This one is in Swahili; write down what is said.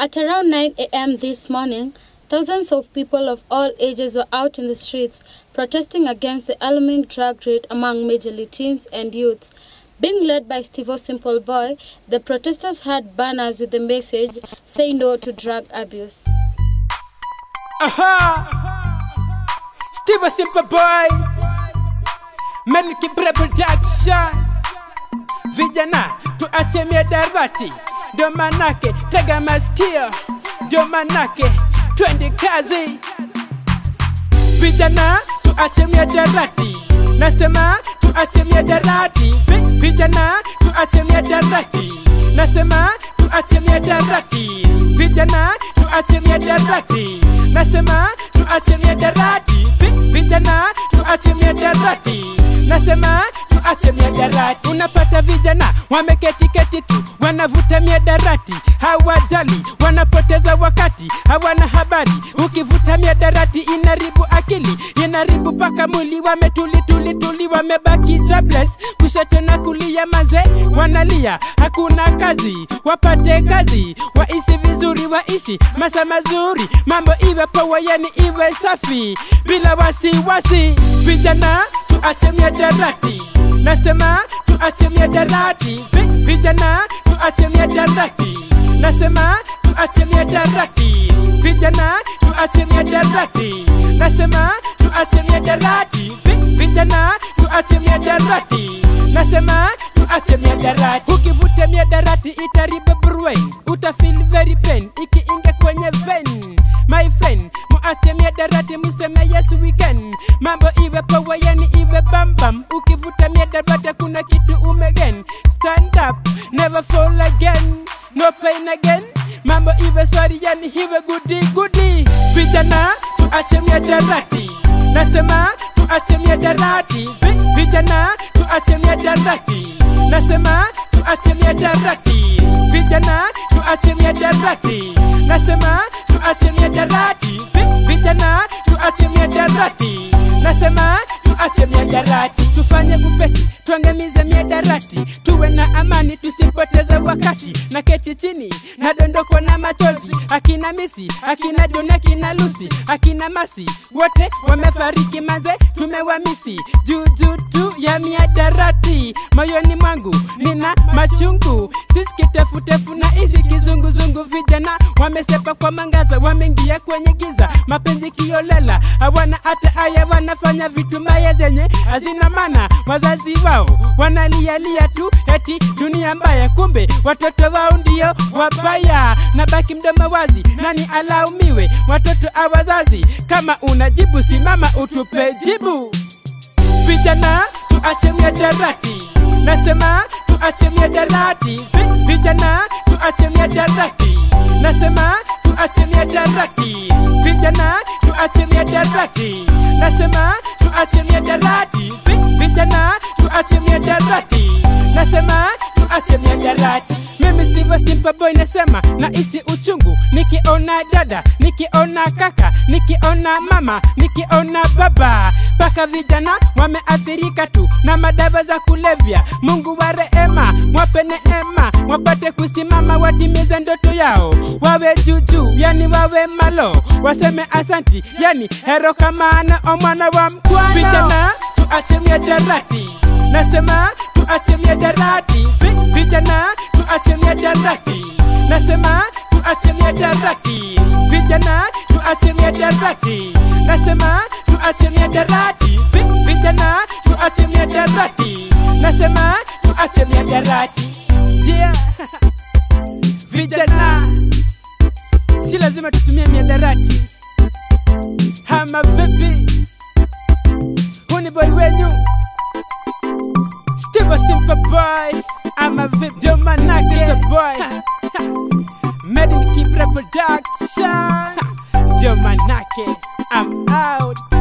At around 9 a.m. this morning, thousands of people of all ages were out in the streets protesting against the alarming drug rate among majorly teens and youths. Being led by Steve Simple Boy, the protesters had banners with the message Say no to drug abuse. Aha! Steve a simple boy. Menki production. Vijana tuache miadarati, ndio manake tega masikio, ndio manake twende kazi. Vijana tuache miadarati, nasema tuache miadarati. Vi- Vijana tuache miadarati, nasema tuache miadarati. Vijana tuache miadarati, nasema tuache miadarati. Vi- Vijana tuache miadarati, nasema tuache miadarati. Unapata vijana wameketi keti tu, wanavuta miadarati, hawajali, wanapoteza wakati, hawana habari. Ukivuta miadarati inaribu akili, inaribu paka mwili, wametuli tuli tuli, wamebaki jobless, kushoto na kulia, maze wanalia, hakuna kazi, wapate kazi, waishi vizuri, waishi maisha mazuri, mambo iwe poa, yani iwe safi, bila wasiwasi. Vijana tuache miadarati, nasema tuache miadarati, Vi- vijana tuache miadarati, nasema tuache miadarati, vijana tuache miadarati, nasema tuache miadarati, Vi- vijana tuache miadarati, nasema tuache miadarati. Ukivuta miadarati itaribu brain, utafeel very pain ikiingia kwenye vein. My friend, muache miadarati, museme yes we can. Mambo iwe poa, yani iwe bambam. Ukivuta miadarati kuna kitu umegen. Stand up, never fall again. No pain again. Mambo iwe swari, yani iwe goody goody. Vijana tuache miadarati, nasema tuache miadarati. Vi- Vijana tuache miadarati, nasema tuache miadarati. Vijana tuache miadarati, nasema tuache miadarati. Vi- Vijana tuache miadarati, nasema tuache miadarati. Tufanye upesi, tuangamize miadarati, tuwe na amani, tusipoteze wakati. Na keti chini, nadondokwa na machozi, akina Misi, akina John, akina Lucy, akina Masi, wote wamefariki manze, tumewamisi juu juu tu ya miadarati. Moyoni mwangu nina machungu, sisi kitefutefu na isi kizunguzungu. Vijana wamesepa kwa mangaza, wameingia kwenye giza, mapenzi kiolela, hawana hata aya, wanafanya vitu mbaya zenye hazina maana. Wazazi wao wanalialia tu eti dunia mbaya, kumbe watoto wao ndio wabaya. Na baki mdomo wazi, nani alaumiwe? Watoto a wazazi. Kama unajibu simama utupe jibu. Vijana tuache miadarati, nasema tuache miadarati. Vi- Vijana tuache miadarati, nasema tuache miadarati. Vijana tuache miadarati, nasema tuache miadarati. Vi- Vijana tuache miadarati, nasema tuache miadarati. Mimi Steve Simple Boy nasema nahisi uchungu nikiona dada, nikiona kaka, nikiona mama, nikiona baba, mpaka vijana wameathirika tu na madawa za kulevya. Mungu wa rehema, mwape neema, wapate kusimama, watimize ndoto yao, wawe juujuu, yani wawe malo, waseme asanti, yani hero kamana omwana wa mkwano. Vijana tuache miadarati, nasema tuache miadarati, Vi- vijana tuache miadarati, nasema tuache miadarati, vijana tuache miadarati, nasema tuache miadarati, Vi- vijana tuache miadarati, nasema tuache miadarati. Yeah. Vijana si lazima tutumie miadarati, hama vipi? Huu ni boy wenyu Steve a simple boy. I'm a VIP, do my knock is a boy. Made in keep reproduction. Do my knock I'm out.